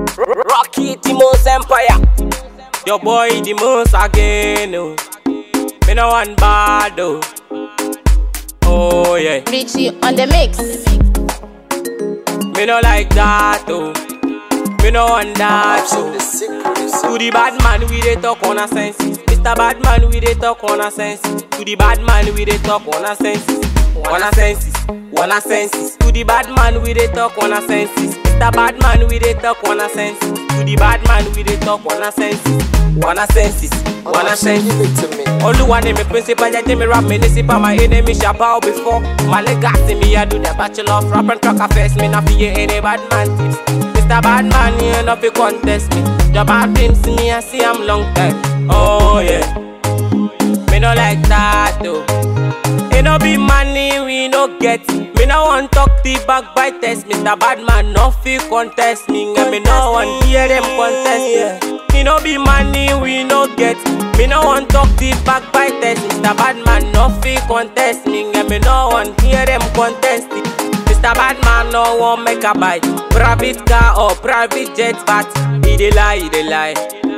Rocky the most empire. Your boy the most again. Oh. Me no one bad though. Oh yeah. Richie on the mix. Me no like that though. Me no want that so. To the bad man we dey talk on a senses. Mr. Badman we dey talk on a senses. To the bad man we dey talk on a senses. On a senses, on a senses. To the bad man we dey talk on a senses. Mr. Badman we dey talk on a senses. To the bad man we dey talk on a senses. On a senses, on a senses. Give it to me. Oluwa ni mi principal, ya me rap municipal, my enemy shall bow before. My legacy, me I do the bachelor of rap and track affairs, me not fear any bad man tips. Mr. Badman, you know fi contest me. Your bad dreams, me I see I'm long time. Oh yeah, me no like that though. It no be money we no get. Me no want talk the backbiters. Mr. Badman no fi contest me. And me no want hear them contest me. Me no be money we no get. Me no want talk the backbiters. Mr. Badman no fi contest me. And me no want hear them contest it. Mr. Badman no want make a buy private car or private jet, but he dey lie, he dey lie,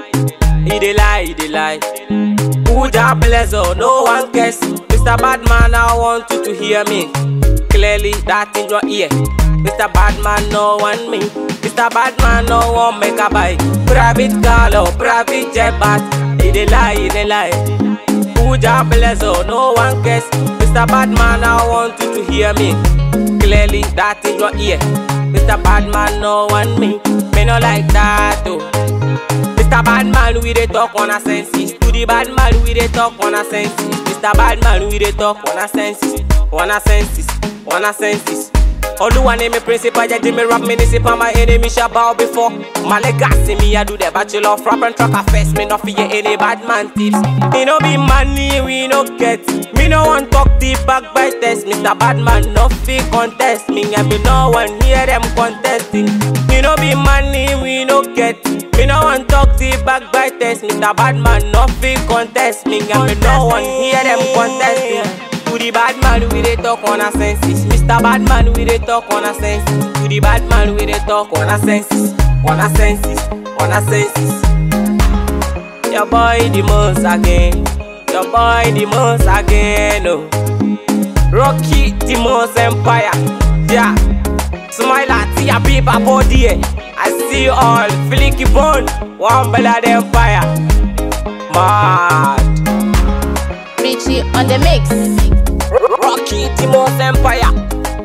he dey lie, he dey lie. Who that bless oh, no one cares. Mr. Badman, I want you to hear me clearly. That in your ear. Mr. Badman, no one me. Mr. Badman, no one make a buy private car or private jet, but he dey lie, he dey lie. Who that bless oh, no one cares. Mr. Badman, I want you to hear me clearly. That in your ear. Mr. Badman, no one me. Me no like that oh. Mr. Badman, we dey talk on a senses. To the bad man, we dey talk on a senses. Mr. Badman, we dey talk on a senses. On a senses, on a senses. Oluwa name me principal, yeah, me rap municipal, my enemy shall bow before. My legacy, me I do the bachelor of rap and track affairs, me no fear any bad man tips. Me no be money, we no get. Me no want talk the backbiters, Mr. Badman no fi contest me, and me no want hear them contesting. Me no be money, we no get. Me no want talk the backbiters, Mr. Badman no fi contest me, and me no want hear them contesting. To the bad man we dey talk on a senses. Mr. Badman we dey talk on a senses. To the bad man we dey talk on a senses. On a senses. On a senses. Your boy the most again. Your boy the most again. Oh. Rocky the most empire. Yeah. Smile at your people body. eh. I see you all. Flicky bone. One blood empire. Mad. Richie on the mix. Rocky the most empire.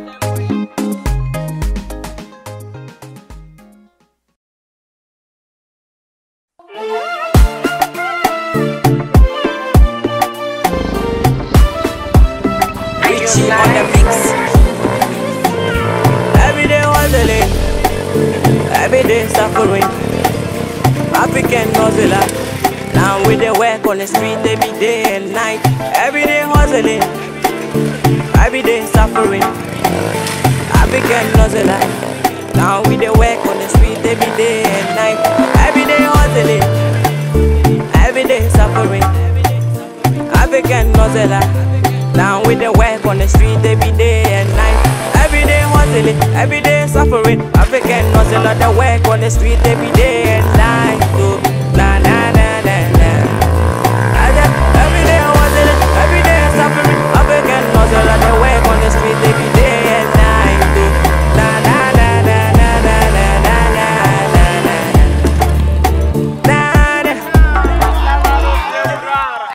Richie on the mix. Every day hustling, every day suffering. African hustler. Now we dey work on the street every day and night. Every day hustling, every day suffering. African hustler. Now we dey work on the street every day and night. Every day hustling, every day suffering. African hustler. Now we dey work on the street every day and night. Every day hustling, every day suffering. African hustler, they work on the street every day and night. Oh.